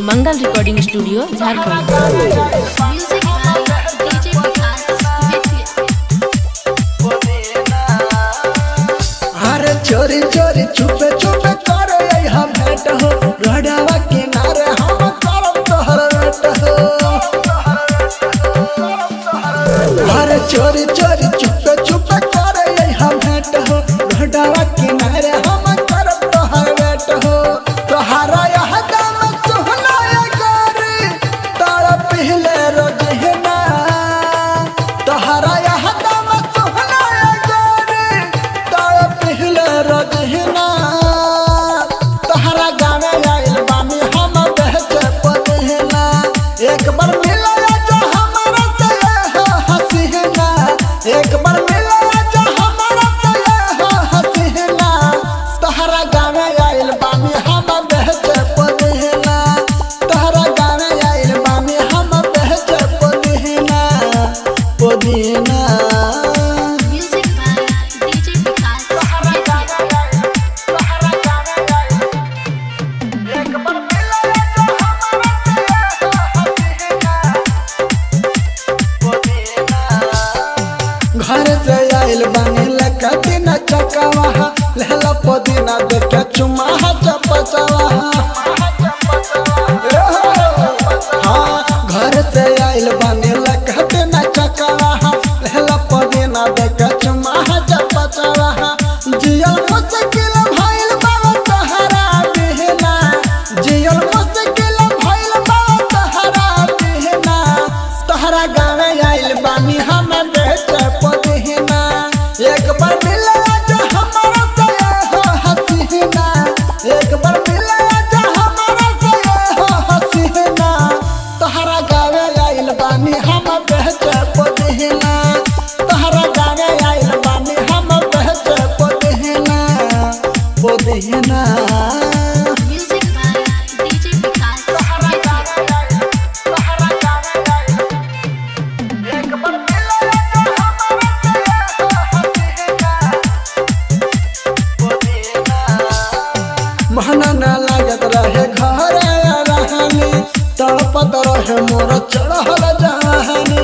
Mangal recording studio Jharkhand Music by DJ Vikas Vidya. अरे चोरी चोरी छुपे छुपे करे हम भेंट हो रोडवा किनारे हम करब तोहर भेंट हो अरे चोरी चोरी छुपे छुपे करे हम भेंट हो रोडवा किनारे हम करब तोहर भेंट हो तोहरा यह दम सुहना गोरी तारा पहले रोज है ना तोहरा यह दम सुहना गोरी तारा पहले रोज है ना तोहरा गावे आइल बानी हम बेचे पदेना एक बार मिला जो हमारा से हो हंसी है ना एक बार मिला जो हमारा से हो हंसी है ना तोहरा गावे आइल बानी हम बेचे पदेना तोहरा गावे आइल बानी हम बेचे पदेना पदेना Music by DJ Vikas Vidya. घर से आइल बानी लकती न चकावा लहला पदीना देखे चुमा चपचवा हाँ घर से आइल बानी लकती न चकावा लहला पदीना देखे चुमा चपचवा जियल मुश्किल भइल बाबा तहरा बिहना जियल मुश्किल भइल बाबा तहरा बिहना तहरा गावे आइल बानी हम बेच पदहिना एक बार मिला जो हमारा से हो हसीना एक बार मिला जो हमारा से हो हसीना तहरा गावे आइल बानी हम बेच पदहिना तहरा गावे आइल बानी हम बेच पदहिना पदहिना Music by DJ Vikas Vidya. महना न लागत रहे घरे रहनी तड़पत रहे मोर चढ़ल जहानी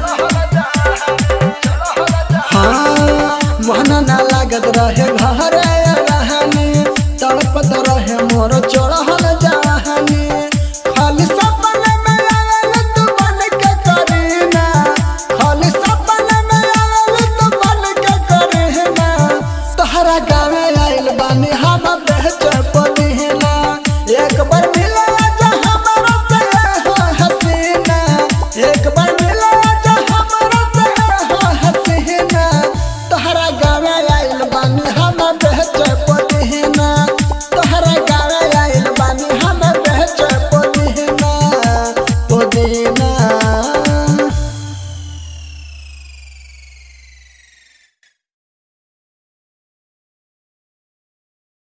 हाँ महना न लागत रहे घरे रहनी तड़पत रहे मोर चढ़ल जहानी खाली सपने में आवेल तू बन के करीना खाली सपने में आवेल तू बन के करीना तोहरा गावे आइल बानी हम बेच पदीना एक बार मिला जा हमारा से हो हसीना एक बार मिला जा हमारा से हो हसीना तोहरा गावे आइल बानी हम बेच